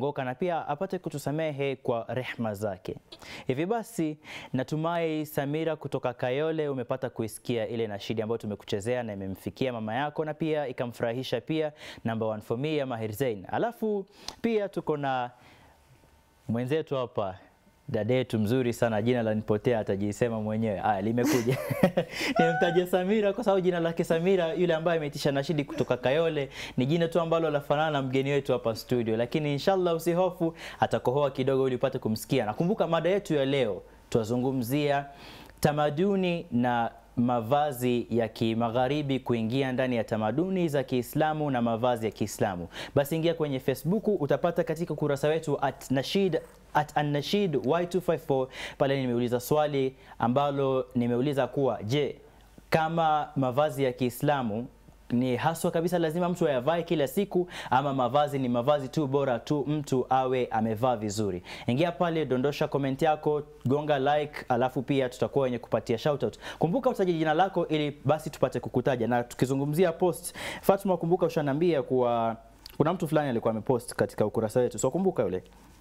kuongoka na pia apate kutusamehe kwa rehma zake. Hivi basi, natumai Samira kutoka Kayole umepata kuisikia ile nashidi ambayo tumekuchezea na imemfikia mama yako na pia ikamfurahisha pia number one for me ya Mahir Zain. Alafu pia tuko na mwenzetu hapa dada yetu mzuri sana, jina la nipotea, atajisema mwenyewe. Aya, limekuja nimtaje Samira kwa sababu jina lake Samira, yule ambaye ameitisha nashidi kutoka Kayole, ni jina tu ambalo lafanana na mgeni wetu hapa studio, lakini inshallah usihofu, atakohoa kidogo ili upate kumsikia. Nakumbuka mada yetu ya leo twazungumzia tamaduni na mavazi ya kimagharibi kuingia ndani ya tamaduni za Kiislamu na mavazi ya Kiislamu. Basi ingia kwenye Facebook utapata katika ukurasa wetu at Nashid at Annashid Y254 pale nimeuliza swali ambalo nimeuliza kuwa je, kama mavazi ya Kiislamu ni haswa kabisa lazima mtu ayavae kila siku ama mavazi ni mavazi tu bora tu mtu awe amevaa vizuri. Ingia pale, dondosha comment yako, gonga like, alafu pia tutakuwa wenye kupatia shoutout. Kumbuka utaje jina lako ili basi tupate kukutaja. Na tukizungumzia post, Fatma, kumbuka ushaniambia kuwa kuna mtu fulani alikuwa amepost katika ukurasa wetu, so kumbuka yule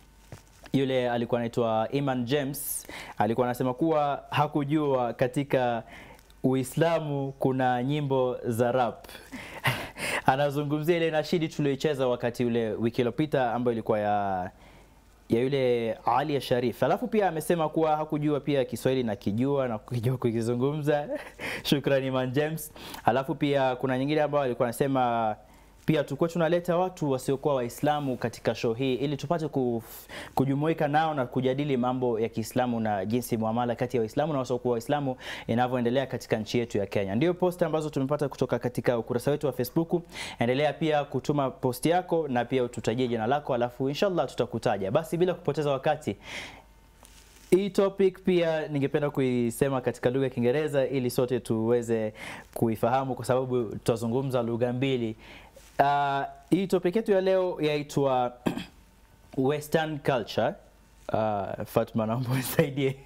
yule alikuwa anaitwa Iman James, alikuwa anasema kuwa hakujua katika Uislamu kuna nyimbo za rap. Anazungumzia ile nashidi tulioicheza wakati ule wiki iliyopita ambayo ilikuwa ya ya yule Ali ya Sharif. Alafu pia amesema kuwa hakujua pia Kiswahili na kijua na kujua kukizungumza. Shukrani Iman James. Alafu pia kuna nyingine ambayo alikuwa anasema pia tulikuwa tunaleta watu wasiokuwa Waislamu katika show hii ili tupate kuf, kujumuika nao na kujadili mambo ya Kiislamu na jinsi muamala kati ya Waislamu na wasiokuwa Waislamu inavyoendelea katika nchi yetu ya Kenya. Ndio post ambazo tumepata kutoka katika ukurasa wetu wa Facebook. Endelea pia kutuma post yako na pia ututajie jina lako, alafu inshallah tutakutaja. Basi bila kupoteza wakati hii topic pia ningependa kuisema katika lugha ya Kiingereza ili sote tuweze kuifahamu kwa sababu tutazungumza lugha mbili. Uh, hii topic yetu ya leo yaitwa Western culture. Uh, Fatma, naomba unisaidie.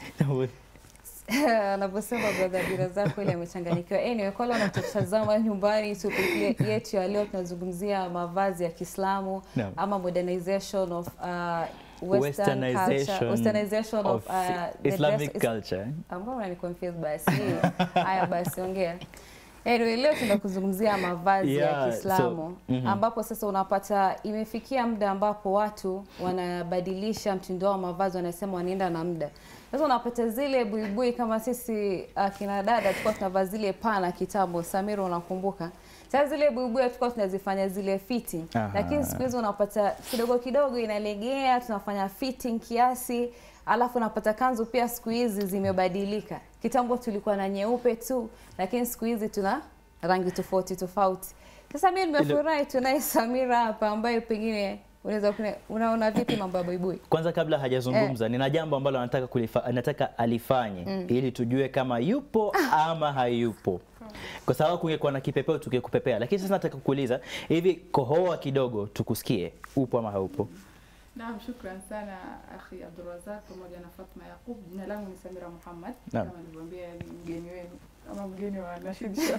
anavyosema brother bila zako ile amechanganyikiwa. Anyway, kwa wale wanatutazama nyumbani, topic yetu ya leo tunazungumzia mavazi ya Kiislamu Naam. ama modernization of uh, Western Westernization culture, westernization of, of uh, the Islamic dress- culture. ambao unani confuse basi. Haya basi ongea. Anyway, leo tunakuzungumzia mavazi Yeah, ya Kiislamu so, mhm. ambapo sasa unapata imefikia muda ambapo watu wanabadilisha mtindo wao wa mavazi, wanasema wanaenda na muda. Sasa unapata zile buibui kama sisi akina dada tulikuwa tunavaa zile pana kitambo, Samira unakumbuka? Sasa zile buibui tulikuwa tunazifanya zile fitting, Aha. lakini siku hizi unapata kidogo kidogo inalegea, tunafanya fitting kiasi, alafu unapata kanzu pia siku hizi zimebadilika. Kitambo tulikuwa na nyeupe tu, lakini siku hizi tuna rangi tofauti tofauti. Sasa mimi nimefurahi tunaye Samira hapa ambaye pengine unaweza kuna- unaona vipi mambo ya buibui? Kwanza kabla hajazungumza nina jambo ambalo anataka kulifa, anataka alifanye ili tujue kama yupo ama hayupo. Kwa sababu kungekuwa na kipepeo tungekupepea, lakini sasa nataka kukuuliza hivi, kohoa kidogo tukusikie, upo ama haupo? Naam, shukran sana akhi Abdulrazak pamoja na Fatma Yaqub. Jina langu ni Samira Muhammad Naam. kama nilivyoambia, ni mgeni wenu ama mgeni wa Nashid Show.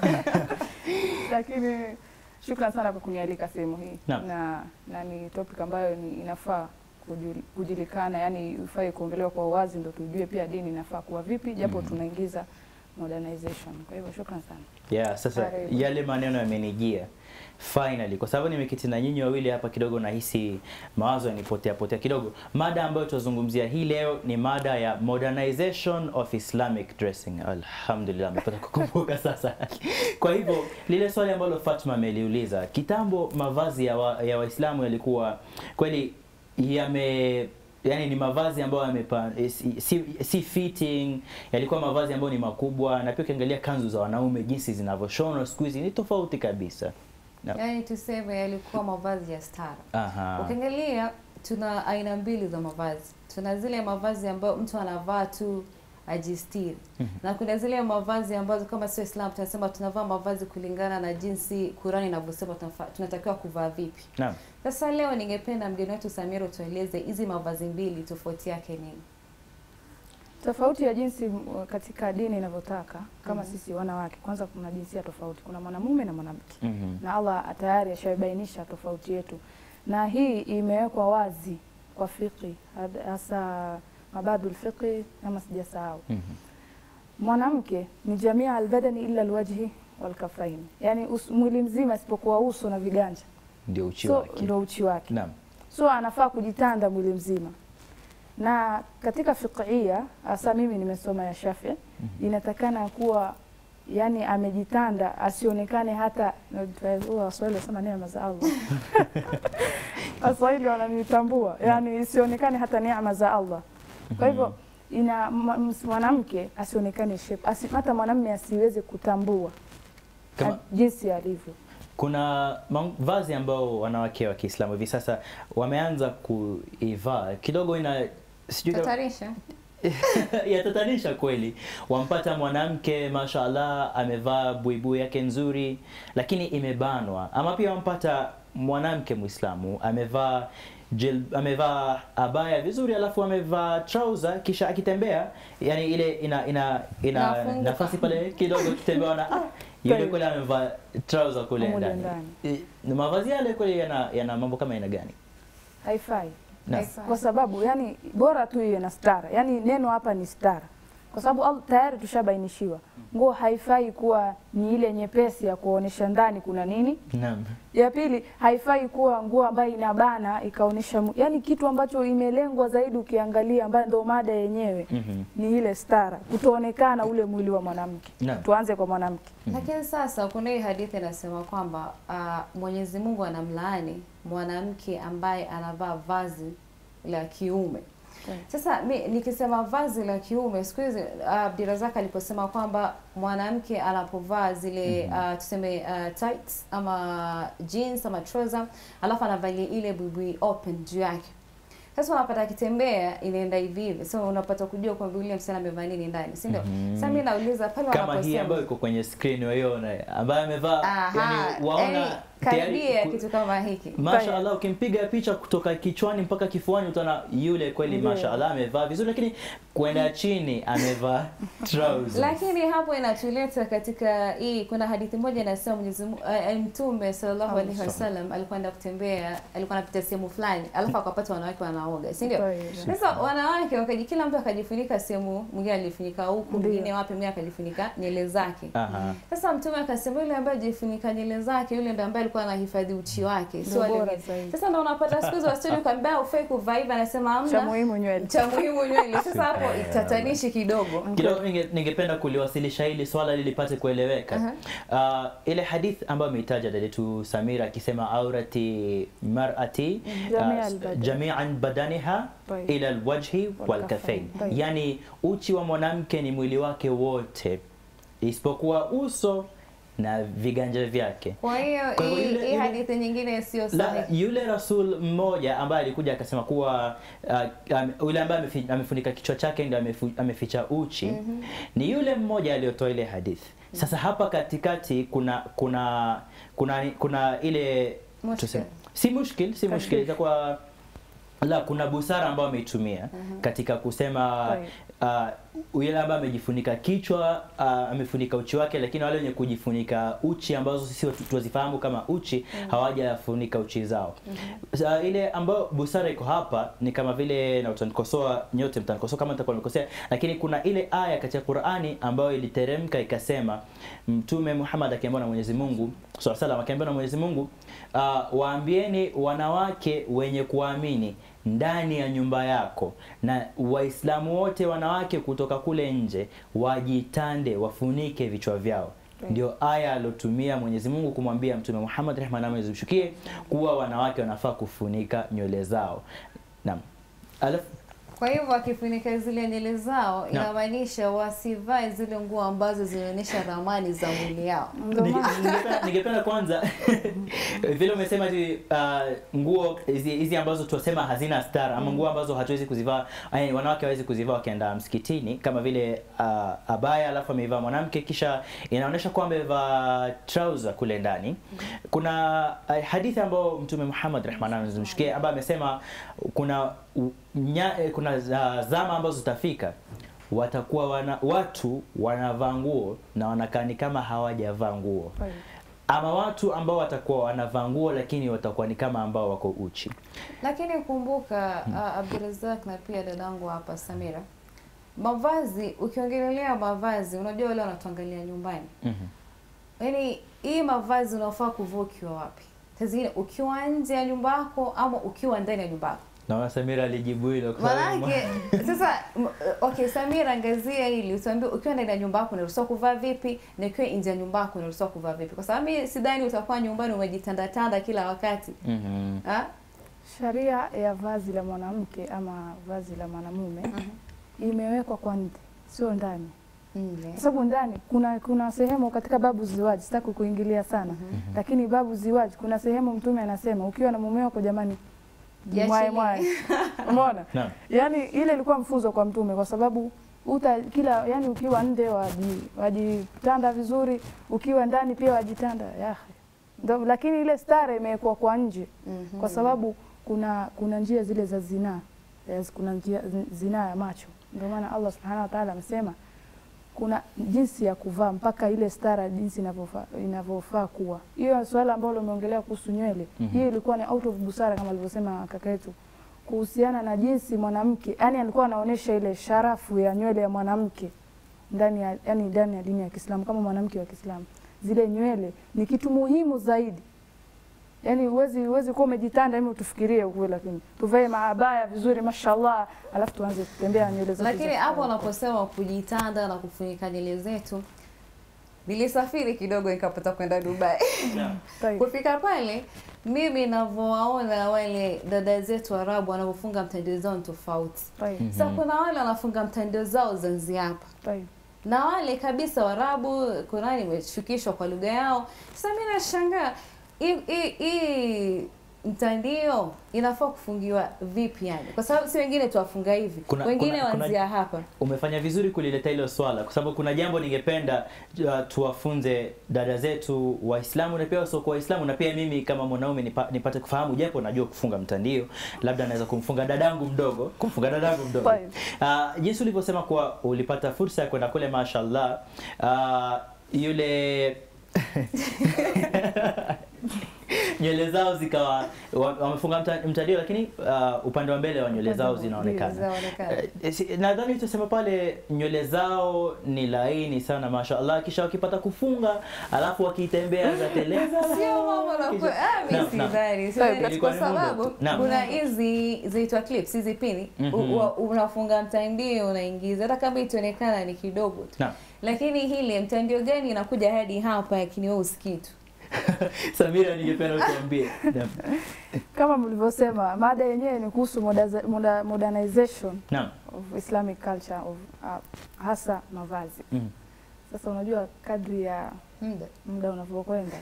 Lakini shukran sana kwa kunialika sehemu hii Naam. na, na ni topic ambayo ni inafaa kujul- kujulikana, yani ifai kuongelewa kwa uwazi, ndo tujue pia dini inafaa kuwa vipi, japo tunaingiza modernization. Kwa hivyo shukran sana. Yeah, sasa Karibu. yale maneno yamenijia finally, kwa sababu nimeketi na nyinyi wawili hapa kidogo, nahisi mawazo yanipotea potea kidogo. Mada ambayo tutazungumzia hii leo ni mada ya modernization of Islamic dressing. Alhamdulillah, nimepata kukumbuka sasa. Kwa hivyo lile swali ambalo Fatma ameliuliza, kitambo mavazi ya wa- ya Waislamu yalikuwa kweli yame yani ni mavazi ambayo yamepa eh, si, si, si fitting, yalikuwa mavazi ambayo ni makubwa, na pia ukiangalia kanzu za wanaume jinsi zinavyoshonwa siku hizi ni tofauti kabisa. Na- Yaani tuseme yalikuwa mavazi ya stara. Aha. Ukiangalia tuna aina mbili za mavazi. Tuna zile mavazi ambayo mtu anavaa tu ajistiri na kuna zile mavazi ambazo kama sio Islam tunasema tunavaa mavazi kulingana na jinsi Qurani inavyosema tunafa- tunatakiwa kuvaa vipi. Naam. Sasa leo ningependa mgeni wetu Samira tueleze hizi mavazi mbili tofauti yake nini? Tofauti ya jinsi m- katika dini inavyotaka kama sisi wanawake, kwanza kuna jinsia tofauti, kuna mwanamume na mwanamke Mhm. na Allah tayari ashabainisha tofauti yetu, na hii imewekwa wazi kwa fiqhi had- hasa mabadul fiqhi kama sijasahau Mhm. mwanamke ni jamia albadani illa alwajhi walkafaini, yani us, mwili mzima isipokuwa uso na viganja, Ndio uchi so wake. ndo uchi wake Naam. so anafaa kujitanda mwili mzima na katika fiqhia hasa mimi nimesoma ya Shafi inatakana kuwa yani amejitanda asionekane hata huwa Waswahili wasema neema za Allah Waswahili wananitambua yani isionekane hata neema za Allah kwa hivyo ina ma- ms- mwanamke asionekane shape asi, hata mwanamume asiweze kutambua Kama a- jinsi alivyo kuna mavazi ambao wanawake wa Kiislamu hivi sasa wameanza kuivaa kidogo, ina sijui kama- Tatarisha. yatatanisha kweli. Wampata mwanamke mashallah amevaa buibui yake nzuri, lakini imebanwa, ama pia wampata mwanamke Muislamu amevaa jil, amevaa abaya vizuri, alafu amevaa trouser, kisha akitembea, yani ile ina ina ina Inafunguka. nafasi pale kidogo, akitembea na ah, yule Kweli. kule amevaa trouser kule Mule ndani. ndani. Eh, na mavazi yale kweli yana, yana mambo kama aina gani? haifai Na- Haifai. kwa sababu yani bora tu iwe na stara yani neno hapa ni stara kwa sababu al- tayari tushabainishiwa nguo haifai kuwa ni ile nyepesi ya kuonesha ndani kuna nini Naam. ya pili haifai kuwa nguo ambayo inabana ikaonesha mu- yani kitu ambacho imelengwa zaidi ukiangalia ambayo ndio mada yenyewe Mhm. ni ile stara kutoonekana ule mwili wa mwanamke Naam. tuanze kwa mwanamke Lakini sasa kuna hii hadithi inasema kwamba uh, Mwenyezi Mungu anamlaani mwanamke ambaye anavaa vazi la kiume. Sasa mi nikisema vazi la kiume siku hizi uh, Abdirazak aliposema kwamba mwanamke anapovaa zile uh, tuseme uh, tights ama jeans ama trouser alafu anavalia ile buibui open juu yake. Sasa unapata akitembea inaenda hivi hivi. So unapata kujua kwamba yule msichana amevaa nini ndani, si ndio? Mhm. Sasa mimi nauliza pale kama hii wanaposema ambayo iko kwenye screen waiona ambayo amevaa Aha, yani waona yani, tayari karibia ku- kitu kama hiki. Mashaallah, ukimpiga picha kutoka kichwani mpaka kifuani utaona yule kweli, Ndio. mashaallah amevaa vizuri, lakini kwenda chini amevaa trousers. Lakini hapo inatuleta katika hii, kuna hadithi moja inasema Mwenyezi Mungu eh, Mtume sallallahu alaihi wasallam alikuwa anaenda kutembea, alikuwa anapita sehemu fulani, alafu akapata wanawake wanaoga, si ndio? Kweli. Sasa wanawake wakaji, kila mtu akajifunika sehemu, mwingine alifunika huku, Ndio. mwingine wapi, mwingine akajifunika nywele zake. Aha. Sasa Mtume akasema yule ambaye ajifunika nywele zake, yule ndo ambaye alikuwa anahifadhi uchi wake, sio Ndio wale bora wengine. zaidi. Sasa ndo unapata siku hizi wasichana ukaambia ufai kuvaa hivi, anasema cha hamna muhimu nywele cha muhimu nywele. Sasa hapo itatanishi kidogo. Kidogo ninge- ningependa kuliwasilisha hili swala ili lipate kueleweka. Uh, ile hadith ambayo ameitaja dada yetu Samira akisema aurati mar'ati Jamia uh, al-badan. jami'an badaniha Tayyib. ila alwajhi Wal walkafain, kafain. Tayyib. yani uchi wa mwanamke ni mwili wake wote isipokuwa uso na viganja vyake. Kwa hiyo Kwa hivyo hii yule- hii yule- hadithi nyingine sio La, sahihi. yule rasul mmoja ambaye alikuja akasema kuwa uh, um, yule ambaye amefi- amefunika kichwa chake ndio amefu, ameficha uchi ni yule mmoja aliyotoa ile hadithi. Sasa hapa katikati kuna kuna kuna kuna ile Mushkil. tuseme- si mushkil, si mushkil Tashwish. itakuwa la kuna busara ambayo ameitumia katika kusema uh, yule ambaye amejifunika kichwa uh, amefunika uchi wake, lakini wale wenye kujifunika uchi ambazo sisi watu tuwazifahamu kama uchi hawajafunika uchi zao. Sa, ile ambayo busara iko hapa ni kama vile, na utanikosoa nyote, mtanikosoa kama nitakuwa nimekosea, lakini kuna ile aya katika Qur'ani ambayo iliteremka ikasema, Mtume Muhammad akiambiwa na Mwenyezi Mungu swalla salam akiambiwa na Mwenyezi Mungu uh, waambieni wanawake wenye kuamini ndani ya nyumba yako na Waislamu wote wanawake kutoka kule nje wajitande, wafunike vichwa vyao. Ndio aya alotumia Mwenyezi Mungu kumwambia Mtume Muhammad rehma na amani zimshukie kuwa wanawake wanafaa kufunika nywele zao. Naam. Alafu Kwa hivyo wakifunika zile nywele zao inamaanisha wasivae zile nguo ambazo zinaonyesha ramani za mwili yao. Ndio Ninge- maana ningependa- ningependa kwanza vile umesema ati uh, nguo hizi hizi ambazo tunasema hazina stara ama nguo ambazo hatuwezi kuzivaa yani wanawake hawezi kuzivaa wakienda msikitini kama vile uh, abaya alafu ameivaa mwanamke kisha inaonyesha kwamba amevaa trouser kule ndani kuna uh, hadithi ambayo mtume Muhammad rehma zimshikie ambaye amesema kuna u- nya, eh, kuna za- zama ambazo zitafika watakuwa wana, watu wanavaa nguo na wanakaa ni kama hawajavaa nguo Kweli. ama watu ambao watakuwa wanavaa nguo lakini watakuwa ni kama ambao wako uchi. Lakini kumbuka uh, Abdurazak na pia dadangu hapa Samira, mavazi ukiongelelea mavazi, unajua wale wanatuangalia nyumbani, Mhm. yaani hii mavazi unafaa kuvaa ukiwa wapi? Saa zingine ukiwa nje ya nyumba yako ama ukiwa ndani ya nyumba yako. Naona Samira alijibu hilo kwa sababu- Maanake sasa m- okay, Samira, angazia hili utuambie, ukiwa ndani ya nyumba yako unaruhusiwa kuvaa vipi na ukiwa nje ya nyumba yako unaruhusiwa kuvaa vipi? Kwa sababu mimi sidhani utakuwa nyumbani umejitandatanda kila wakati Mhm. ha? Sharia ya vazi la mwanamke ama vazi la mwanamume imewekwa kwa nje, sio ndani, Nje. kwa sababu ndani kuna kuna sehemu katika babu ziwaji, sitaki kuingilia sana lakini babu ziwaji, kuna sehemu Mtume anasema ukiwa na mume wako, jamani, Jiachilie. mwae mwae, umeona? Naam. Yani ile ilikuwa mfunzo kwa Mtume kwa sababu uta kila yani, ukiwa nje waji wajitanda vizuri, ukiwa ndani pia wajitanda ya ndo, lakini ile stare imewekwa kwa nje Mhm. kwa sababu kuna kuna njia zile za zinaa yes, kuna njia zi- zinaa ya macho. Ndio maana Allah subhanahu wa ta'ala amesema kuna jinsi ya kuvaa mpaka ile stara jinsi inavyofaa inavyofaa kuwa. Hiyo swala ambalo umeongelea kuhusu nywele, Mhm. hiyo ilikuwa ni out of busara kama alivyosema kaka yetu kuhusiana na jinsi mwanamke, yani alikuwa anaonyesha ile sharafu ya nywele ya mwanamke ndani ya yani ndani ya dini ya Kiislamu kama mwanamke wa Kiislamu. Zile nywele ni kitu muhimu zaidi. Yaani huwezi huwezi kuwa umejitanda hivi utufikirie ukweli, lakini tuvae maabaya vizuri mashallah, alafu tuanze kutembea nywele zetu. Lakini za- hapo unaposema kujitanda na kufunika nywele zetu, nilisafiri kidogo nikapata kwenda Dubai. Tayeb. Kufika pale, mimi navyowaona wale dada zetu Arabu wanavyofunga mtandio zao ni tofauti. Tayeb. Sasa kuna wale wanafunga mtandio zao Zanzibar hapa Tayeb. na wale kabisa Waarabu, Qurani imeshukishwa kwa lugha yao. Sasa mimi nashangaa hii hii hii mtandio inafaa kufungiwa vipi yani? Kwa sababu si wengine tuwafunga hivi, Kuna- wengine kuna- kuna- wanzia hapa. Umefanya vizuri kulileta hilo swala kwa sababu kuna jambo ningependa uh, tuwafunze dada zetu Waislamu na pia wasiokuwa Waislamu na pia mimi kama mwanaume nipa, nipate kufahamu, japo najua kufunga mtandio, labda naweza kumfunga dadangu mdogo, kumfunga dadangu mdogo. Fine. Uh, jinsi ulivyosema kuwa ulipata fursa ya kwenda kule, mashallah, uh, yule nywele zao zikawa wa- wamefunga mta- mtandio, lakini uh, upande wa mbele wa nywele zao zinaonekana. Zinaonekana. Eh, si- nadhani tutasema pale nywele zao ni laini sana mashallah, kisha wakipata kufunga alafu wakitembea za teleza Sio mambo na kisha- kwe- ah, mimi Naam, naam. sidhani, Sawa, sidhani. ilikuwa kwa ni muda sababu tu. Naam. kuna hizi zinaitwa clips hizi pini Mhm. U- wa- unafunga mtandio unaingiza, hata kama itaonekana ni kidogo tu, Naam. lakini hili mtandio gani inakuja hadi hapa, lakini wewe usikii tu. Samira, ningependa utuambie. Naam. Kama mlivyosema, mada yenyewe ni kuhusu moderniza- moder- modernization Naam. of Islamic culture of uh, hasa mavazi. Mm. Sasa unajua kadri ya Muda. muda unavyokwenda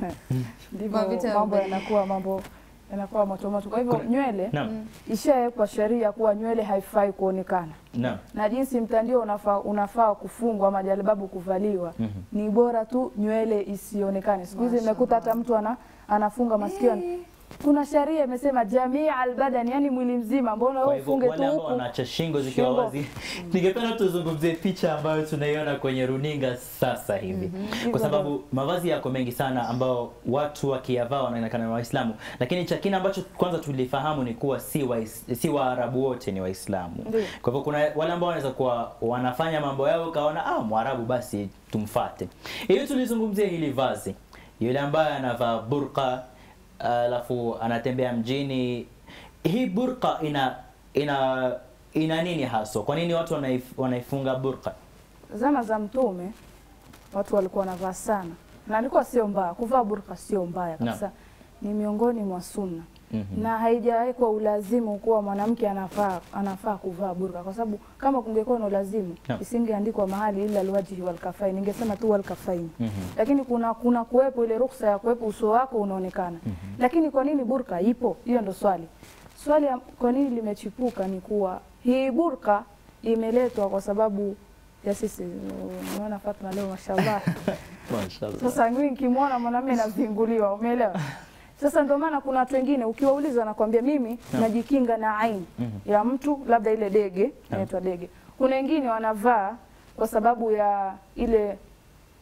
ndivyo Mavita mambo yamebadilika. yanakuwa mambo yanakuwa moto moto. Kwa hivyo Kuna- nywele Naam. ishawekwa sheria kuwa nywele haifai kuonekana Naam. na jinsi mtandio unafaa, unafaa kufungwa ama jalibabu kuvaliwa Mhm. ni bora tu nywele isionekane. Siku hizi Mashallah. nimekuta hata mtu ana, anafunga masikioni. Kuna sheria imesema jamii albadani, yani mwili mzima, mbona Kwa wewe hivyo ufunge tu wale ambao huku? wanaacha shingo zikiwa Shingo. wazi, ningependa tuzungumzie picha ambayo tunaiona kwenye runinga sasa hivi, kwa sababu mavazi yako mengi sana ambao watu wakiyavaa wanaonekana ni Waislamu, lakini cha kina ambacho kwanza tulifahamu ni kuwa si wa, si Waarabu wote ni Waislamu. Ndiyo. Kwa hivyo kuna wale ambao wanaweza kuwa wanafanya mambo yao kaona ah, Mwarabu basi tumfate. Hiyo tulizungumzia hili vazi, yule ambaye anavaa burqa alafu anatembea mjini. Hii burqa ina ina ina nini haswa? Kwa nini watu wanaif, wanaifunga burqa? Zama za Mtume watu walikuwa wanavaa sana, na alikuwa sio mbaya kuvaa burka, sio mbaya kabisa, ni miongoni mwa sunna Mhm. na haijawekwa ulazimu kuwa mwanamke anafaa anafaa kuvaa burka, kwa sababu kama kungekuwa na ulazimu Naam. isingeandikwa mahali ila alwajhi wal kafaini, ningesema tu wal kafaini. Mhm. Lakini kuna kuna kuwepo ile ruksa ya kuwepo uso wako unaonekana. Lakini kwa nini burka ipo? Hiyo ndo swali. Swali ya kwa nini limechipuka ni kuwa hii burka imeletwa kwa sababu ya sisi. Unaona Fatma leo mashallah. Mashallah. Sasa mimi nikimwona mwanamume navinguliwa, umeelewa? Sasa ndio maana kuna watu wengine ukiwauliza wanakwambia mimi najikinga na aini Mhm. ya mtu labda ile dege inaitwa dege. Kuna wengine wanavaa kwa sababu ya ile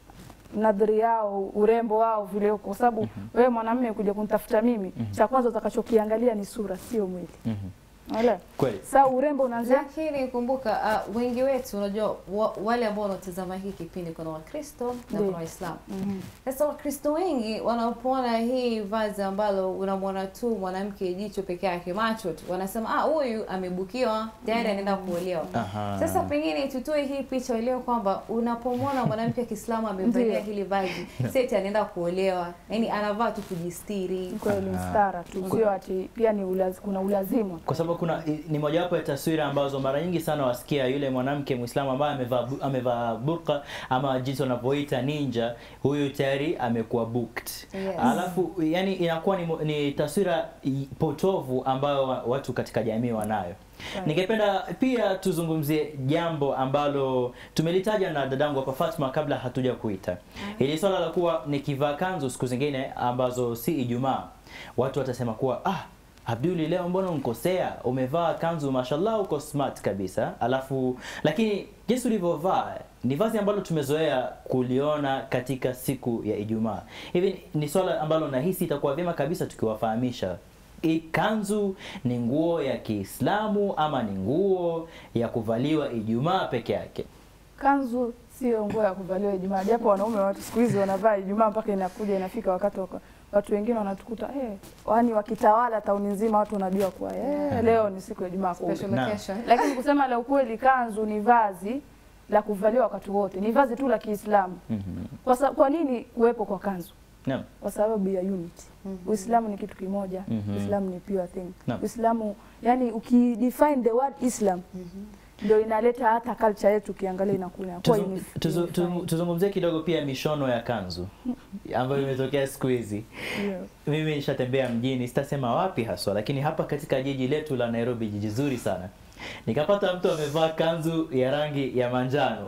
nadhiri yao, urembo wao vile uko, kwa sababu wewe mwanamume kuja kunitafuta mimi, cha kwanza utakachokiangalia ni sura, sio mwili. Mhm. Unaelewa? Kweli. Sasa urembo unaanzia Lakini kumbuka, uh, wengi wetu unajua, wa, wale ambao wanatazama hii kipindi kuna Wakristo na Ndiyo. kuna Waislamu. Mhm. Sasa Wakristo wengi wanapoona hii vazi ambalo unamwona tu mwanamke jicho peke yake, macho tu, wanasema ah, huyu amebukiwa tayari anaenda kuolewa. Aha. Sasa pengine tutoe hii picha ilio kwamba unapomwona mwanamke wa Kiislamu amevalia Ndiyo. hili vazi, seti anaenda kuolewa, yani anavaa tu kujistiri. kweli Aha. mstara tu, sio ati pia ni ulaz, kuna ulazima kwa sababu kuna i- ni mojawapo ya taswira ambazo mara nyingi sana wasikia yule mwanamke Muislamu ambaye amevaa bu- amevaa burqa ama jinsi wanavyoita ninja, huyu tayari amekuwa booked. Yes. Alafu yani inakuwa ni, mo- ni taswira i- potovu ambayo wa- watu katika jamii wanayo. Right. Ningependa pia tuzungumzie jambo ambalo tumelitaja na dadangu hapa Fatma kabla hatuja kuita. Ili swala la kuwa nikivaa kanzu siku zingine ambazo si Ijumaa, watu watasema kuwa ah, Abduli leo mbona unkosea? Umevaa kanzu mashallah, uko smart kabisa. Alafu lakini jinsi ulivyovaa ni vazi ambalo tumezoea kuliona katika siku ya Ijumaa. Hivi ni swala ambalo nahisi itakuwa vyema kabisa tukiwafahamisha hii kanzu ni nguo ya Kiislamu ama ni nguo ya kuvaliwa Ijumaa peke yake? Kanzu sio nguo ya kuvaliwa Ijumaa, japo wanaume watu siku hizi wanavaa Ijumaa mpaka inakuja inafika wakati waka, watu wengine wanatukuta eh, yani wakitawala tauni nzima, watu wanajua kuwa eh, leo ni siku ya Ijumaa kumbe. Special Naam. occasion. Lakini kusema la ukweli, kanzu ni vazi la kuvaliwa wakati wote, ni vazi tu la Kiislamu. Mhm. Kwa, sa, kwa nini kuwepo kwa kanzu? Naam. Kwa sababu ya unity. Uislamu ni kitu kimoja. Mhm. Uislamu ni pure thing. Naam. Uislamu yani ukidefine the word Islam ndio inaleta hata culture yetu ukiangalia inakuwa inakuwa Tuzu- unif- tuzu- tu- unified. Tuzungumzie kidogo pia mishono ya kanzu ambayo imetokea siku hizi. Yeah. Mimi nishatembea mjini, sitasema wapi haswa, lakini hapa katika jiji letu la Nairobi, jiji zuri sana, nikapata mtu amevaa kanzu ya rangi ya manjano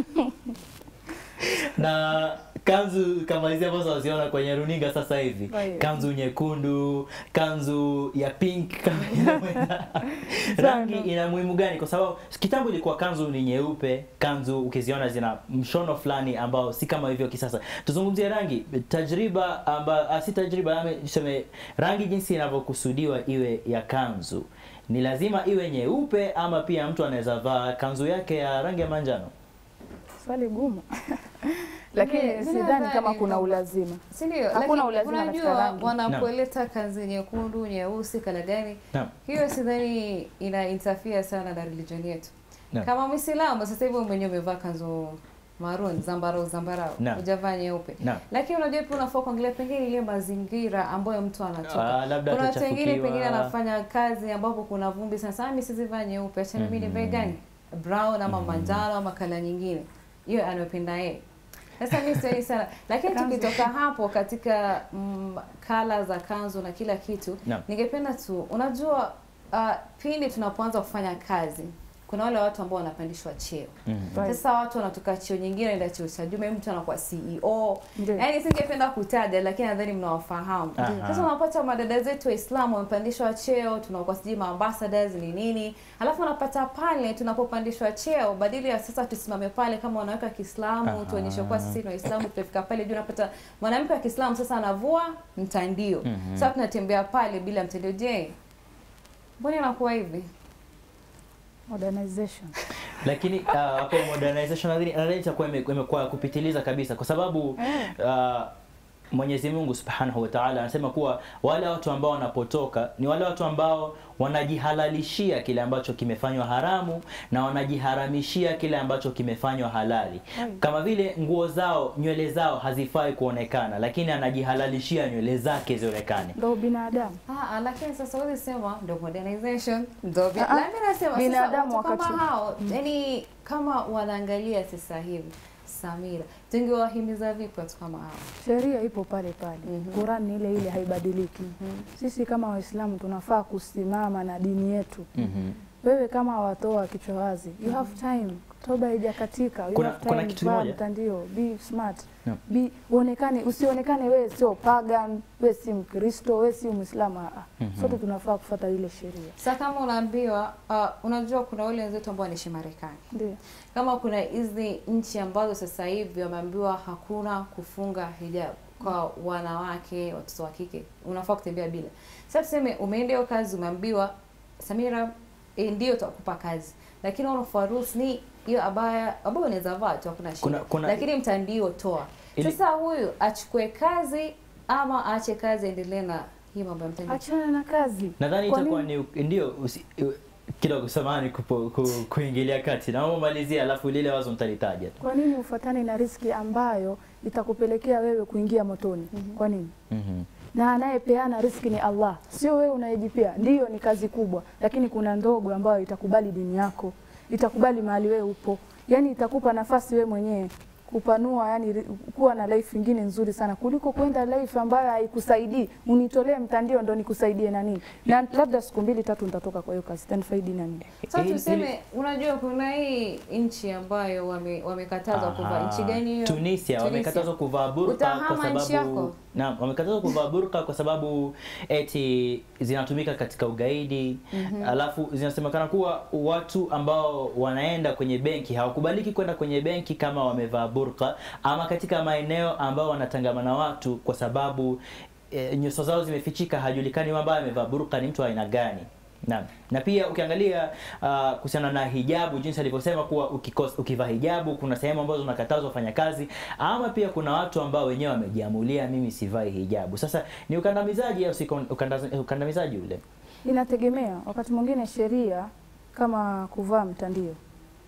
na kanzu kama hizi ambazo waziona kwenye runinga sasa hivi, Right. kanzu nyekundu, kanzu ya pink, kama inavyoenda. rangi ina muhimu gani? Kwa sababu kitambo ilikuwa kanzu ni nyeupe, kanzu ukiziona zina mshono fulani ambao si kama hivyo kisasa. Tuzungumzie rangi, tajriba amba, ah, si tajriba, ame- tuseme rangi jinsi inavyokusudiwa iwe ya kanzu ni lazima iwe nyeupe ama pia mtu anaweza vaa kanzu yake ya rangi ya manjano? Swali gumu. Lakini Mimi sidhani nadhani kama kuna kwamba- ulazima. Si ndio? Hakuna Lakini ulazima katika unajua rangi. wanapoleta kanzi nyekundu, nyeusi, kala gani, Naam. hiyo sidhani ina interfere sana na religion yetu. Naam. Kama Muislamu sasa hivi wewe mwenyewe umevaa kanzu maroon, zambarau zambarau, Naam. hujavaa nyeupe. Naam. Lakini unajua pia unafaa kuangalia pengine ile mazingira ambayo mtu anatoka. Ah, labda kuna watu wengine atachafukiwa. pengine anafanya kazi ambapo kuna vumbi sana sana, mimi sizivaa nyeupe, acha mimi nivae gani? Brown ama manjano ama kala nyingine, hiyo anayopenda yeye. Sasa mimi sioni sana, lakini Kanzu. tukitoka hapo katika mm, kala za kanzu na kila kitu, Naam. ningependa tu, unajua uh, pindi tunapoanza kufanya kazi kuna wale watu ambao wanapandishwa cheo Mhm. Right. sasa watu wanatoka cheo nyingine naenda cheo cha juu, maybe mtu anakuwa CEO. Ndio. Yaani singependa kutaja, lakini nadhani mnawafahamu. Aha. Sasa unapata madada zetu Waislamu wamepandishwa cheo, tunakuwa sijui maambassadors ni nini, alafu unapata pale tunapopandishwa cheo, badili ya sasa tusimame pale kama wanawake wa Kiislamu Aha. tuonyeshe kuwa sisi ni Waislamu, tutafika pale juu, unapata mwanamke wa Kiislamu sasa anavua mtandio. Mhm. Sasa tunatembea pale bila mtandio. Je, mbona inakuwa hivi? Modernization. lakini uh, hapo modernization nadhani nadhani itakuwa ime- imekuwa kupitiliza kabisa kwa sababu uh, Mwenyezi Mungu Subhanahu wa Ta'ala anasema kuwa wale watu ambao wanapotoka ni wale watu ambao wanajihalalishia kile ambacho kimefanywa haramu na wanajiharamishia kile ambacho kimefanywa halali. Kama vile nguo zao, nywele zao hazifai kuonekana, lakini anajihalalishia nywele zake zionekane. Ndio binadamu. Ah, lakini sasa huwezi sema ndio modernization ndio bi- Ah, ah. na mimi nasema Binadamu sasa watu wakati- kama hao yani kama wanaangalia sasa hivi Samira, tungewahimiza vipi watu kama hao? Sheria ipo pale pale. Mhm. Qur'an ni ile ile haibadiliki. Sisi kama Waislamu tunafaa kusimama na dini yetu. Mhm. wewe kama watoa kichwa wazi, you have time, toba haijakatika, you Kuna- have kuna time, kitu vaa kimoja. mtandio, be smart, Naam. be uonekane, usionekane wewe sio pagan, wewe si Mkristo, wewe si Muislamu. ah, ah. Mhm. Sote tunafaa kufuata ile sheria, Sasa kama unaambiwa uh, unajua kuna wale wenzetu ambao wanaishi Marekani ndio kama kuna hizi nchi ambazo sasa hivi wameambiwa hakuna kufunga hijab kwa wanawake watoto wa kike unafaa kutembea bila sasa tuseme umeenda hiyo kazi umeambiwa samira eh, ndio tutakupa kazi lakini unafaa rules ni hiyo abaya ambayo unaweza vaa tu hakuna shida Kuna- kuna- lakini mtandio toa Ili- sasa huyu achukue kazi ama aache kazi aendelee na hii mambo ya mtandio achana na kazi. Nadhani Kwa itakuwa nini? ni ndio usi- u- kidogo samahani kupo- ku, kuingilia kati. Naomba malizia alafu lile wazo mtalitaja. Kwa nini ufuatane na riski ambayo itakupelekea wewe kuingia motoni? Kwa nini? Mhm. na anayepeana riski ni Allah, sio wewe unayejipea. Ndiyo, ni kazi kubwa, lakini kuna ndogo ambayo itakubali dini yako, itakubali mahali wewe upo, yani itakupa nafasi wewe mwenyewe kupanua, yani ri- kuwa na life ingine nzuri sana kuliko kwenda life ambayo haikusaidii. Unitolee mtandio ndo nikusaidie na nini, na labda siku mbili tatu nitatoka kwa hiyo kazi, itanifaidi na nini? Sasa Ili- tuseme, unajua kuna hii nchi ambayo wame- wamekatazwa kuvaa. Aha. Nchi gani hiyo? Tunisia wamekatazwa kuvaa burka kwa Utahama nchi sababu yako? naam, wamekatazwa kuvaa burka kwa sababu eti zinatumika katika ugaidi. Alafu zinasemekana kuwa watu ambao wanaenda kwenye benki hawakubaliki kwenda kwenye benki kama wamevaa burka ama katika maeneo ambao wanatangamana watu kwa sababu e, nyuso zao zimefichika, hajulikani ambaye amevaa burka ni mtu wa aina gani. Naam. Na pia ukiangalia uh, kuhusiana na hijabu jinsi alivyosema kuwa ukikos, ukivaa hijabu kuna sehemu ambazo unakatazwa kufanya kazi ama pia kuna watu ambao wenyewe wamejiamulia mimi sivai hijabu. Sasa ni ukandamizaji au si ukandamizaji, ukandamizaji ule? Inategemea, wakati mwingine sheria kama kuvaa mtandio,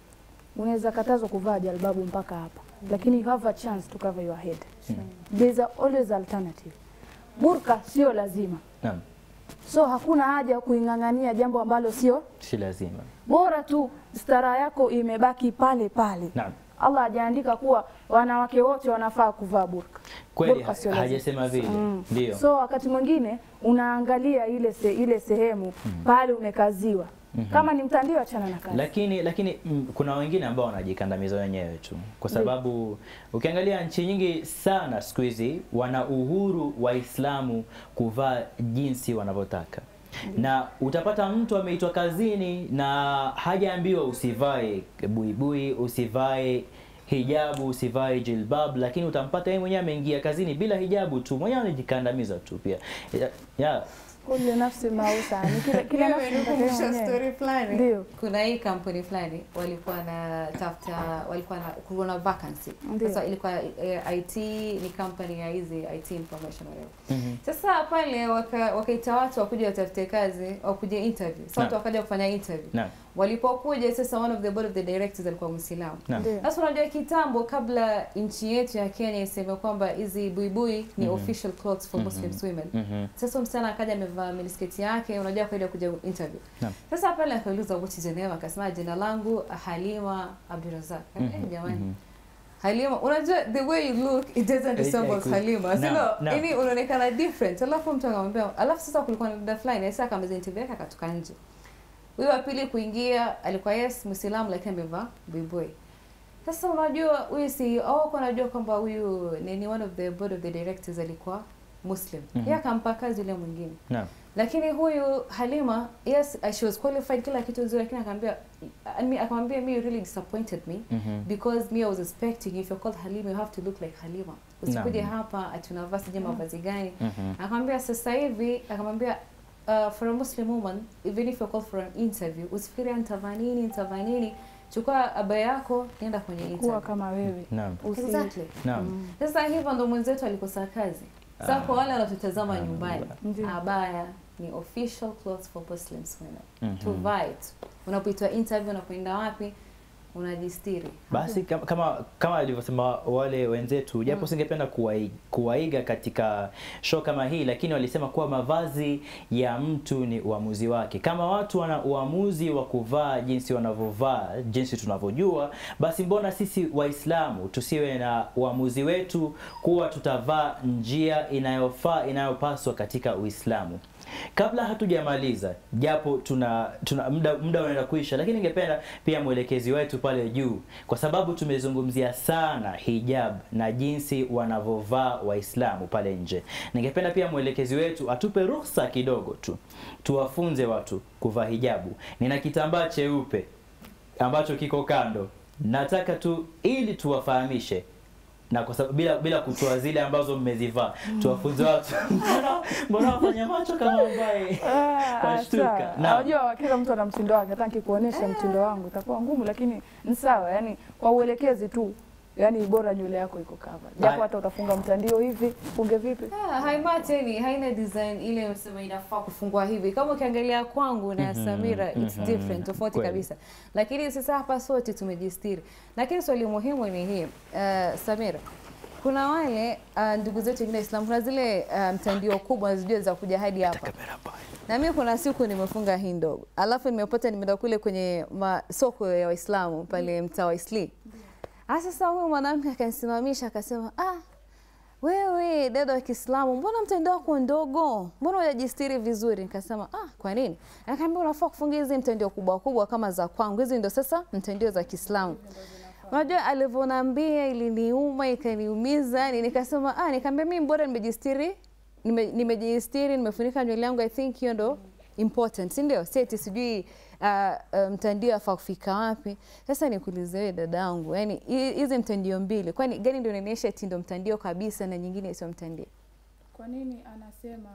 unaweza katazwa kuvaa jalbabu mpaka hapa, lakini you have a chance to cover your head. There's a always alternative. Burka sio lazima, Naam. so hakuna haja ya kuing'ang'ania jambo ambalo sio Si lazima. bora tu stara yako imebaki pale pale. Naam. Allah hajaandika kuwa wanawake wote wanafaa kuvaa burka. Kweli Burka sio ha- lazima. hajasema vile. Mm. Ndio. So wakati mwingine unaangalia ile se, ile sehemu pale umekaziwa. Kama ni mtandio, achana na kazi. Lakini lakini mm, kuna wengine ambao wanajikandamiza wenyewe tu, kwa sababu ukiangalia nchi nyingi sana siku hizi wana uhuru Waislamu kuvaa jinsi wanavyotaka na utapata mtu ameitwa kazini na hajaambiwa usivae buibui, usivae hijabu, usivae jilbab, lakini utampata yeye mwenyewe ameingia kazini bila hijabu tu, mwenyewe anajikandamiza tu pia ya, ya, Kullu nafsi mausa, ni kila kila nafsi Imenikumbusha inataka story yenyewe. fulani. Ndio. Kuna hii kampuni fulani walikuwa na tafuta walikuwa na kulikuwa na vacancy. Ndio. Sasa ilikuwa eh, IT ni company ya hizi IT information whatever. Mhm. Sasa pale waka- wakaita watu wakuja watafute kazi, wakuje interview. Sasa watu Naam. wakaja kufanya interview. Naam. Walipokuja sasa one of the board of the directors alikuwa Muislamu. Naam. Ndio. Sasa unajua kitambo kabla nchi yetu ya Kenya iseme kwamba hizi buibui ni official clothes for Muslim women. Mhm. Sasa msichana akaja amevaa minisketi yake, unajua kaida kuja interview. Naam. Sasa pale akauliza what is your name, akasema jina langu Halima Abdurazak. Eh, Mhm, jamani. mhm. Halima, unajua the way you look it doesn't resemble Eh, eh, Halima. naam, Sio, naam. yani unaonekana different. Alafu mtu akamwambia, alafu sasa kulikuwa na dada fulani, sasa akamaliza interview yake akatoka nje. Huyo wa pili kuingia alikuwa yes Muislamu lakini amevaa buibui. Sasa unajua huyu CEO kwa anajua kwamba huyu ni, ni one of the board of the directors alikuwa Muslim. Mhm. Yeye akampa kazi yule mwingine. Naam. Lakini huyu Halima, yes, uh, she was qualified kila kitu nzuri, lakini akamwambia I mean, akamwambia me you really disappointed me Mhm. because me I was expecting if you're called Halima you have to look like Halima. Usikuje Naam. hapa ati unavaa sijui mavazi gani. Mhm. Akamwambia sasa hivi akamwambia uh, for a Muslim woman even if you're called for an interview usifikiri nitavaa nini nitavaa nini chukua abaya yako nenda kwenye Kuwa interview. kama wewe. Naam. Usi, Exactly. Naam. Sasa hivyo ndo mwenzetu alikosa kazi. Sasa Ah. kwa wale wanatutazama Ah, nyumbani, Ndio. abaya ni official clothes for Muslims women. Mhm. Tuvae tu. Unapoitwa interview, unapoenda wapi, unajistiri. Basi kama kama, kama alivyosema wale wenzetu, japo singependa kuwai- kuwaiga katika show kama hii, lakini walisema kuwa mavazi ya mtu ni uamuzi wake. Kama watu wana uamuzi wa kuvaa jinsi wanavyovaa, jinsi tunavyojua, basi mbona sisi Waislamu tusiwe na uamuzi wetu kuwa tutavaa njia inayofaa inayopaswa katika Uislamu? Kabla hatujamaliza, japo tuna, tuna muda, muda unaenda kuisha, lakini ningependa pia mwelekezi wetu pale juu, kwa sababu tumezungumzia sana hijab na jinsi wanavyovaa Waislamu pale nje. Ningependa pia mwelekezi wetu atupe ruhusa kidogo tu, tuwafunze watu kuvaa hijabu. Nina kitambaa cheupe ambacho kiko kando, nataka tu ili tuwafahamishe na kwa sababu bila bila kutoa zile ambazo mmezivaa tuwafunze watu mbona mbona wafanya macho kama ambaye Ah, Washtuka. sawa. Naam. Unajua kila mtu ana mtindo wake. Hata nikikuonesha mtindo wangu itakuwa ngumu, lakini ni sawa. Yani kwa uelekezi tu, yani bora nywele yako iko cover. Japo Hai. hata utafunga mtandio hivi, funge vipi? Ah, haimateni haina design ile msema inafaa kufungua hivi. Kama ukiangalia kwangu na Mhm, Samira it's mhm. different, tofauti Kweli. kabisa. Lakini sasa hapa sote tumejistiri. Lakini swali muhimu ni hii, uh, Samira, kuna wale uh, ndugu zetu wengine Waislamu, kuna zile uh, mtandio kubwa zijua za kuja hadi hapa na mimi kuna siku nimefunga hii ndogo, alafu nimepata nimeenda kule kwenye masoko ya Waislamu pale mtaa wa Isli. Ah, sasa huyu mwanamke akanisimamisha akasema, ah, wewe dada wa Kiislamu, mbona mtandao wako ndogo? Mbona hujajistiri vizuri? Nikasema ah, kwa nini? Akaambia unafaa kufunga hizi mtandio kubwa kubwa kama za kwangu, hizi ndio sasa mtandio za Kiislamu. Unajua alivyoniambia iliniuma, ikaniumiza, yani nikasema ah, nikamwambia mimi bora nimejistiri, nime- nimejistiri, nimefunika nywele yangu, I think hiyo ndo important, si ndio? Si eti sijui uh, uh, mtandio afaa kufika wapi. Sasa nikuulize wewe dadangu, yani hi- hizi mtandio mbili, kwani gani ndio inaonyesha eti ndo mtandio kabisa na nyingine sio mtandio? Kwa nini anasema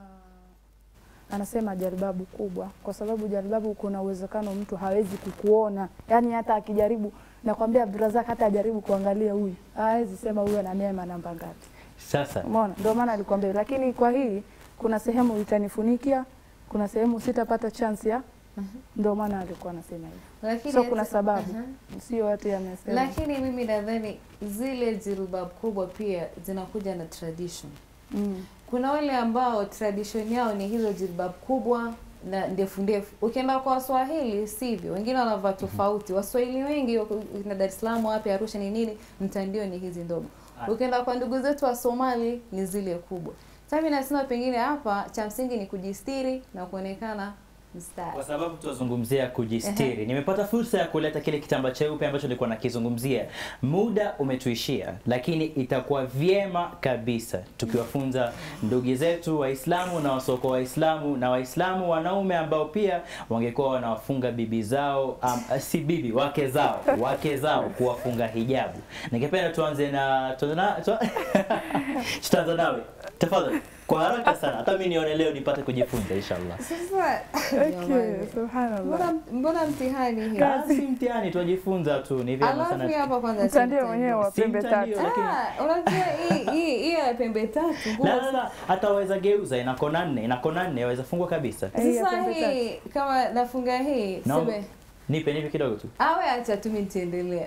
anasema jaribabu kubwa? Kwa sababu jaribabu, kuna uwezekano mtu hawezi kukuona, yaani hata akijaribu, nakwambia Abdurazak, hata ajaribu kuangalia huyu hawezi sema huyu ana neema namba ngapi. Sasa Umeona, ndio maana alikwambia. Lakini kwa hii kuna sehemu itanifunikia, kuna sehemu sitapata chance ya, ndio maana alikuwa anasema hivyo. Lakini So kuna sababu, Aha. sio watu yamesema. Lakini mimi nadhani zile jilbab kubwa pia zinakuja na tradition. Mm. Kuna wale ambao tradition yao ni hizo jilbab kubwa na ndefu ndefu. Ukienda kwa Waswahili sivyo, wengine wanavaa tofauti. Waswahili wengi wako- na Dar es Salaam wapi, Arusha ni nini, mtandio ni hizi ndogo. Ukienda kwa ndugu zetu wa Somali ni zile kubwa. Sasa mimi nasema pengine hapa cha msingi ni kujistiri na kuonekana mstari. kwa sababu tunazungumzia kujistiri, nimepata fursa ya kuleta kile kitambaa cheupe ambacho nilikuwa nakizungumzia. Muda umetuishia, lakini itakuwa vyema kabisa tukiwafunza ndugu zetu Waislamu na wasoko Waislamu na Waislamu wanaume ambao pia wangekuwa wanawafunga bibi zao um, si bibi wake zao wake zao kuwafunga hijabu. Ningependa tuanze na tuanze na tu- tutaanza nawe tafadhali, kwa haraka sana, hata mimi nione leo nipate kujifunza inshallah. Sasa Okay, jamani. subhanallah. Mbona mbona mtihani hii? Ah, si mtihani tunajifunza tu, ni vyema Alafu hii sana. hapa kwanza si Mtandio mtandio. mwenyewe wa Si pembe mtandio, tatu. lakini- Ah, unajua hii hii hii ya pembe tatu. nguo La, la, la, hata waweza geuza, ina kona nne, ina kona nne, waweza fungua kabisa. Hii ya Sasa pembe tatu. hii kama nafunga hii Naomba- seme Nipe, nipe kidogo tu. awe acha tu mimi nitaendelea.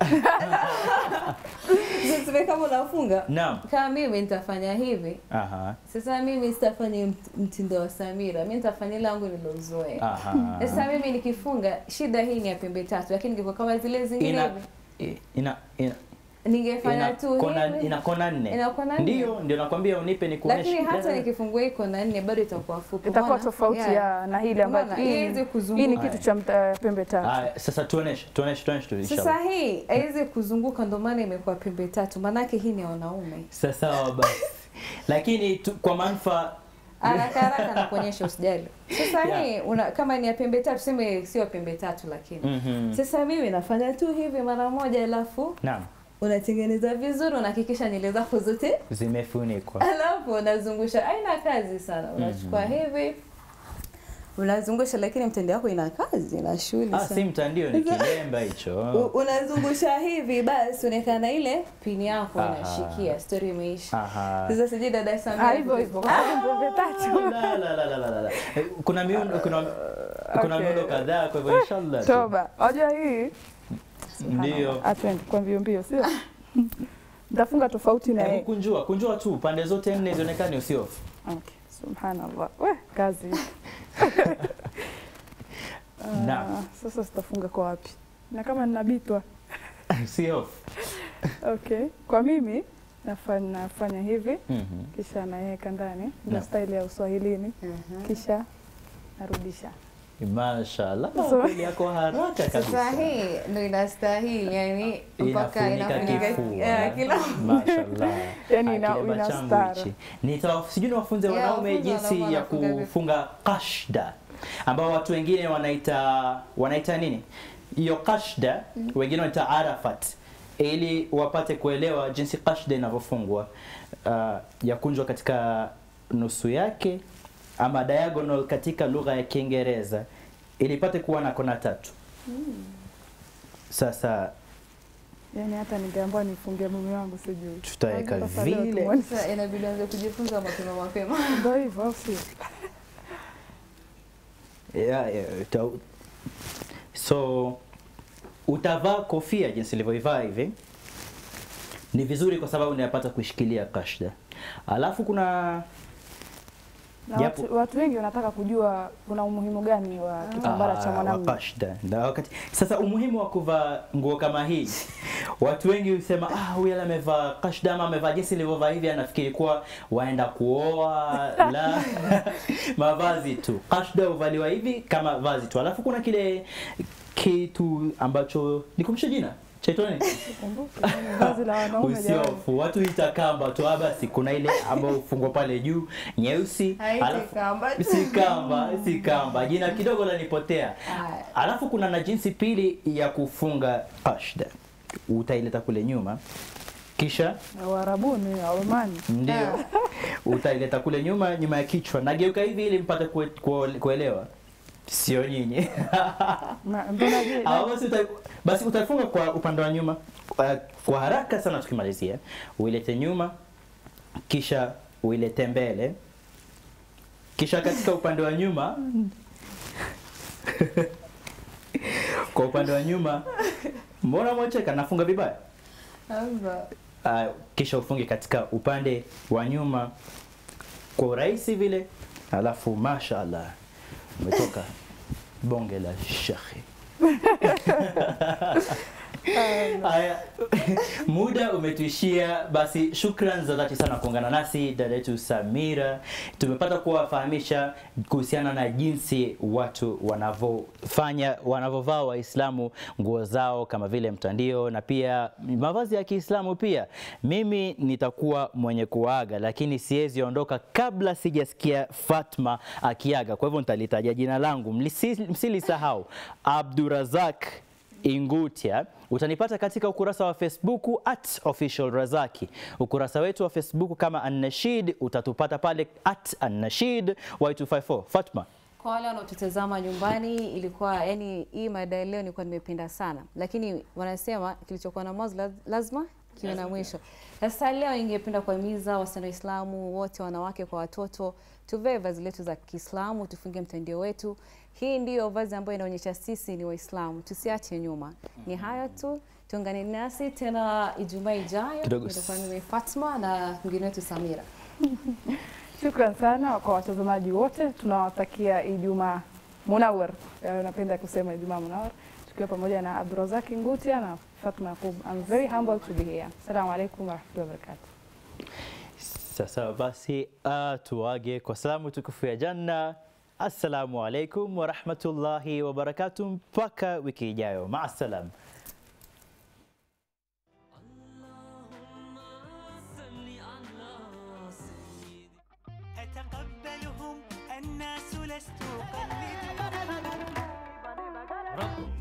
Sasa kama unafunga Naam. kama mimi nitafanya hivi. Aha. Sasa mimi sitafanya mt- mtindo wa Samira, mimi nitafanya langu nilozoea. Aha. Sasa mimi nikifunga, shida hii ni ya pembe tatu, lakini ingekuwa kama zile zingine Ina hivi, i- ina ina ningefanya ina tu kona hivi. ina kona nne. Ina kona nne. Ndio, ndio nakwambia unipe nikuoneshe. lakini hata La, la, la. nikifungua hii kona nne bado itakuwa fupi. itakuwa Umeona? tofauti Yeah. ya na hili ambacho Umeona? hii Haiwezi hii ni kuzunguka. kitu cha mta- pembe tatu. Haya, sasa tuoneshe, tuoneshe, tuoneshe tu Sasa inshallah. hii haiwezi kuzunguka, ndo maana imekuwa pembe tatu, maanake hii ni ya wanaume. Sasa sawa basi. Lakini tu, kwa manufaa Haraka haraka na kuonyesha usijali. Sasa Yeah. hii una, kama ni ya pembe tatu, tuseme sio pembe tatu, lakini Mhm. sasa mimi nafanya tu hivi mara moja, alafu Naam, unatengeneza vizuri, unahakikisha nywele zako zote, zimefunikwa. alafu unazungusha. Haina kazi sana, unachukua hivi unazungusha, lakini mtende wako ina kazi, ina shughuli Ah, sana. si mtandio ni kilemba hicho. U- unazungusha hivi basi unaekana ile pini yako Aha. unashikia, stori imeisha. Aha. Sasa sijui dada Ah, Samia hivyo hivyo kwa sababu pembe tatu. La, la, la, la, la, la, la. Eh, Kuna miundo kuna kuna Okay. miundo kadhaa kwa hivyo inshallah. tu. Toba. Unajua hii Ndio. atwende kwa mbio mbio, sio? Nitafunga tofauti na Hebu yeye. kunjua, kunjua tu pande zote nne zionekane usio. Okay. Subhanallah. We, kazi. Ah, Naam. Sasa sitafunga kwa wapi? Na kama ninabitwa. Sio. Okay. Kwa mimi nafanya, nafanya hivi Mhm. kisha naweka ndani ndio Naam. staili ya Uswahilini Mhm. kisha narudisha. Mashallah, So- kweli yako haraka Sasa kabisa. hii ndo inastahili yani mpaka Inafunika inafunika kifua. eh, kila Mashallah. Yani Ah, ina- kilemba ina changu stara. hichi. Nita sijui niwafunze Yeah, wanaume wafunze jinsi wanaume ya wanafunga vipi. kufunga kashda ambao watu wengine wanaita wanaita nini hiyo kashda wengine wanaita arafat ili wapate kuelewa jinsi kashda inavyofungwa uh, yakunjwa katika nusu yake ama diagonal katika lugha ya Kiingereza ili ipate kuwa na kona tatu. Sasa Yani hata ningeambiwa nifungie mume wangu sijui. tutaweka Sasa leo vile tumwone. Sasa inabidi anze kujifunza mapema mapema. Ndio hivyo au sio? Yeah, yeah, uta- so utavaa kofia jinsi ilivyoivaa hivi ni vizuri kwa sababu unapata kuishikilia kashda alafu kuna Na Japo- watu, watu wengi wanataka kujua kuna umuhimu gani wa kitambara cha Ah, mwanamume. wa kashda na wakati sasa umuhimu wa kuvaa nguo kama hii watu wengi husema ah huyu yule amevaa kashda ama amevaa jinsi ilivyovaa hivi anafikiri kuwa waenda kuoa la mavazi tu kashda huvaliwa hivi kama vazi tu alafu kuna kile kitu ambacho nikumbushe jina chaitwa nini Kumbuka, ni vazi la wanaume jamani. usiofu watu ita kamba tu ah, basi kuna ile ambayo hufungwa pale juu nyeusi Haiti alafu- kamba. si kamba si kamba jina kidogo lanipotea Aya. alafu kuna na jinsi pili ya kufunga kashda utaileta kule nyuma kisha Na Waarabuni, Waomani. ndio utaileta kule nyuma nyuma ya kichwa nageuka hivi ili mpate kue, kue, kuelewa sio nyinyi Ma- Mbona je? Au basi uta, basi utafunga kwa upande wa nyuma kwa, kwa haraka sana tukimalizia uilete nyuma kisha uilete mbele kisha katika upande wa nyuma kwa upande wa nyuma mbona mwacheka nafunga vibaya Sasa, uh, kisha ufunge katika upande wa nyuma kwa urahisi vile alafu mashallah umetoka bonge la shekhe Haya, muda umetuishia. Basi shukran za dhati sana kuungana nasi dada yetu Samira. Tumepata kuwafahamisha kuhusiana na jinsi watu wanavyofanya wanavyovaa Waislamu nguo zao kama vile mtandio na pia mavazi ya Kiislamu pia. Mimi nitakuwa mwenye kuaga, lakini siwezi ondoka kabla sijasikia Fatma akiaga. Kwa hivyo nitalitaja jina langu, Mlisi- msilisahau Abdurazak Ingutia. Utanipata katika ukurasa wa Facebook at official Razaki. Ukurasa wetu wa Facebook kama Annashid utatupata pale at Annashid Y254. Fatma, Kwa wale wanaotutazama nyumbani, ilikuwa yani, hii mada ya leo nilikuwa nimependa sana, lakini wanasema kilichokuwa na mwanzo laz- lazima kiwe na mwisho. Sasa leo ningependa kuhimiza wasichana Waislamu wote, wanawake kwa watoto, tuvae vazi letu za Kiislamu, tufunge mtandio wetu. Hii ndiyo vazi ambayo inaonyesha sisi ni Waislamu, tusiache nyuma. Ni hayo tu, tuungane nasi tena Ijumaa ijayo. Kidogo. Nitakuwa mimi Fatma na mwingine wetu Samira. Shukran sana kwa watazamaji wote, tunawatakia Ijumaa munawar. Eh, Napenda kusema Ijumaa munawar tukiwa pamoja na Abdurazaki Ngutia na Fatma Yaqub. I'm very humble to be here. Assalamu alaikum warahmatullahi wabarakatuh. sasa basi uh, tuage kwa salamu tukufu ya janna. Assalamu alaikum warahmatullahi wabarakatuh, mpaka wiki ijayo. Maasalam. أتقبلهم الناس لست أقلدهم